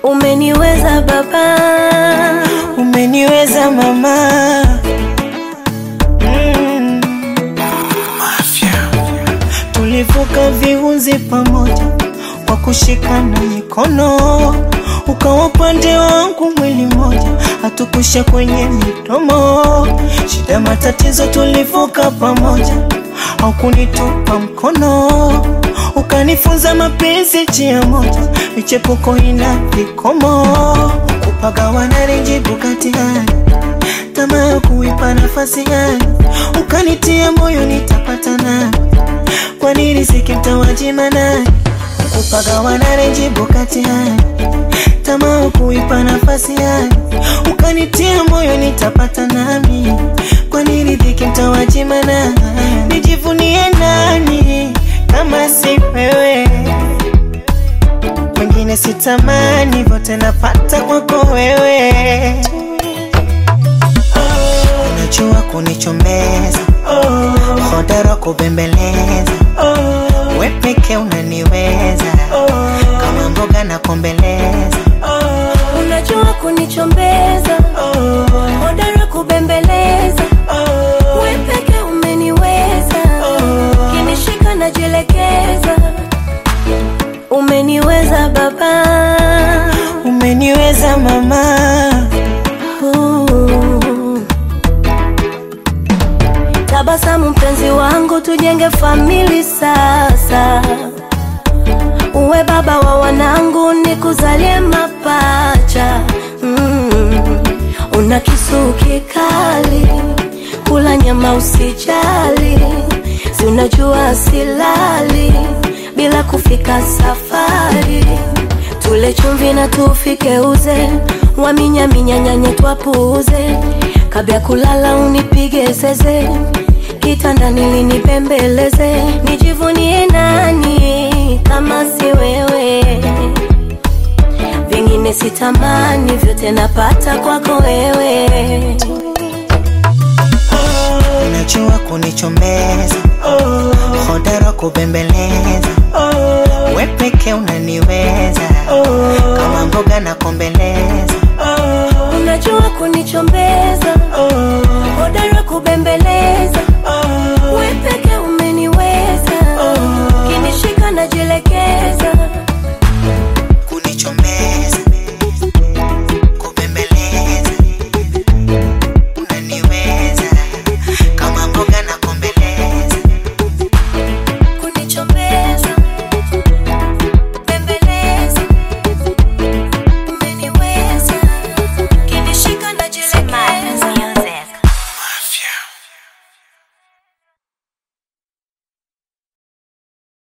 Umeniweza baba, umeniweza mama mm. Tulivuka viunzi pamoja kwa kushikana mikono, ukawa upande wangu mwili mmoja, hatukusha kwenye midomo. Shida matatizo tulivuka pamoja, haukunitupa mkono, ukanifunza mapenzi njia moja, michepuko ina vikomo, kupagawana rinjibu kati hali tamaa ya kuipa nafasi hali, ukanitia moyo nitapata nani kwa nini sikimtawajima nani kupagawana renjibu kati hali tamaa kuipa nafasi hali ukanitia moyo nitapata nami kwa nini dhiki mtawajima nani nijivunie nani kama si wewe wengine sitamani vyote napata kwako wewe unajua kunichomeza hodara kubembeleza we peke unaniweza kama mboga na kombeleza unajua kunichombeza, hodara kubembeleza, we peke umeniweza, kinishika najielekeza. Umeniweza baba, umeniweza mama Uh. Tabasamu mpenzi wangu, tujenge famili sasa. Uwe baba wa wanangu, nikuzalie mapacha. Mm. Una kisu kikali, kula nyama usijali, si unajua silali bila kufika safari. Tule chumvi na tufike uze, waminyaminya nyanye twapuuze, kabla ya kulala unipige zeze, kitandani linipembeleze, nijivunie nani kama si wewe? Vingine sitamani, vyote napata kwako wewe. unajua kunichombeza hodara kubembeleza we peke unaniweza kama mboga na kombeleza Unajua kunichombeza, hodara kubembeleza, we peke umeniweza, kinishika najielekeza.